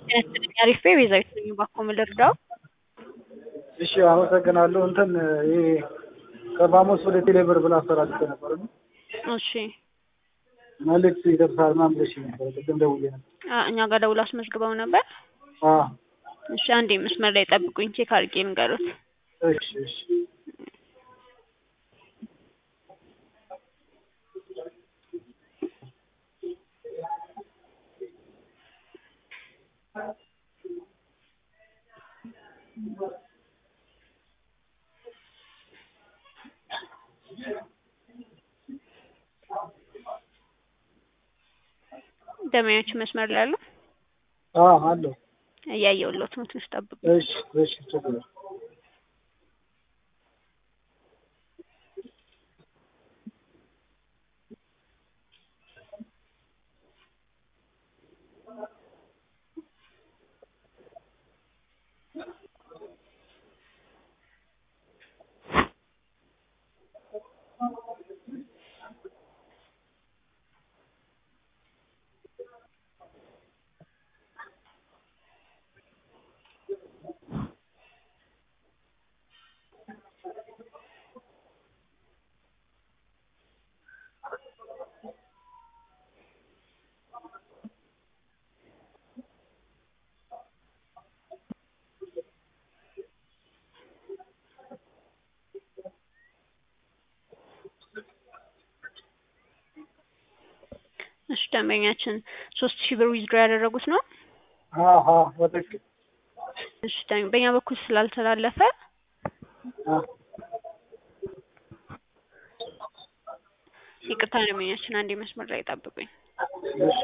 አሪፍ ቤዛዊት ነኝ። እባክዎ ምን ልርዳው? እሺ አመሰግናለሁ። እንትን ይሄ ከባሞስ ወደ ቴሌብር ብላ አሰራጭቼ ነበር እና እሺ መልዕክት ይደርሳል ምናምን ብለሽኝ ነበር። ቅድም ደውዬ ነበር። አ- እኛ ጋር ደውለው አስመዝግበው ነበር። አዎ እሺ አንዴ መስመር ላይ ጠብቁኝ፣ ቼክ አድርጌ ልንገሩት። እሺ እሺ ደመኞች መስመር ላይ አሉ። አዎ አለሁ። እያየሁልዎት ነው፣ ትንሽ ጠብቁ። እሺ እሺ ችግር የለም። እሺ ደንበኛችን ሶስት ሺህ ብር ዊዝድሮ ያደረጉት ነው። አዎ አዎ በትክክል እሺ ደን- በእኛ በኩል ስላልተላለፈ አዎ ይቅርታ ደንበኛችን፣ አንዴ መስመር ላይ ጠብቁኝ። እሺ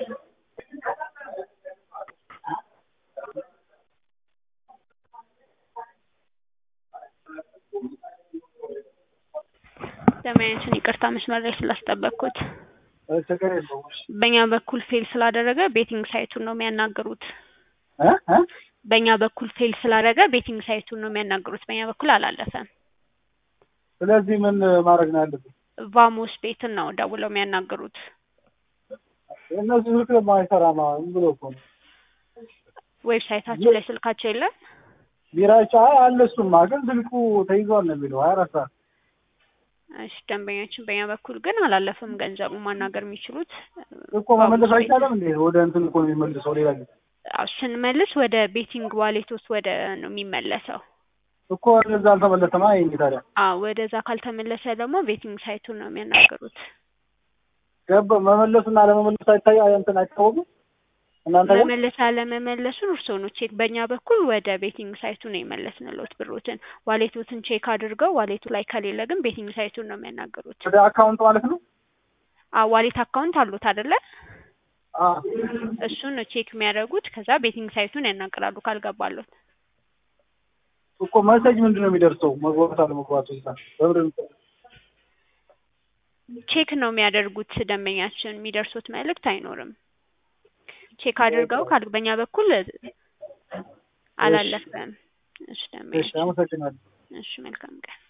ደንበኛችን ይቅርታ መስመር ላይ ስላስጠበቅኩት። እ ችግር የለውም። እሺ በእኛ በኩል ፌል ስላደረገ ቤቲንግ ሳይቱን ነው የሚያናግሩት። እ እ በእኛ በኩል ፌል ስላደረገ ቤቲንግ ሳይቱን ነው የሚያናግሩት። በእኛ በኩል አላለፈም። ስለዚህ ምን ማድረግ ነው ያለብን? ቫሞስ ቤትን ነው ደውለው የሚያናግሩት። እነሱ ስልክ ደግሞ አይሰራም። አሁን ዝም ብሎ እኮ ነው። ዌብሳይታቸው ላይ ስልካቸው የለም። ቢራቸው አይ አለ እሱማ፣ ግን ስልኩ ተይዟል ነው የሚለው ሀያ አራት ሰዓት እሺ ደንበኛችን፣ በእኛ በኩል ግን አላለፈም። ገንዘቡ ማናገር የሚችሉት እኮ መመለስ አይቻልም እንዴ? ወደ እንትን እኮ ነው የሚመልሰው ሌላ ጊዜ አዎ፣ ስንመልስ ወደ ቤቲንግ ዋሌት ውስጥ ወደ ነው የሚመለሰው። እኮ ወደዛ አልተመለሰማ። ይሄ ታዲያ አዎ ወደዛ ካልተመለሰ ደግሞ ቤቲንግ ሳይቱን ነው የሚያናገሩት። ገባ መመለሱና ለመመለሱ አይታይ እንትን አይታወቅም እናንተ ጋር መመለስ አለመመለሱን እርስዎ ነው ቼክ። በእኛ በኩል ወደ ቤቲንግ ሳይቱ ነው የመለስንልዎት ብሮትን። ዋሌቶትን ቼክ አድርገው ዋሌቱ ላይ ከሌለ ግን ቤቲንግ ሳይቱን ነው የሚያናገሩት። ወደ አካውንት ማለት ነው። አዎ ዋሌት አካውንት አሉት አይደለ? አዎ እሱን ነው ቼክ የሚያደርጉት። ከዛ ቤቲንግ ሳይቱን ያናግራሉ ካልገባሎት። እኮ መሰጅ ምንድን ነው የሚደርሰው? መግባት አለመግባቱ እዛ በምንድን ነው? ቼክ ነው የሚያደርጉት ደንበኛችን። የሚደርሱት መልእክት አይኖርም። ቼክ አድርገው ካል በእኛ በኩል አላለፈም። እሺ እሺ ደንበኛችን፣ አመሰግናለሁ። እሺ መልካም ቀን።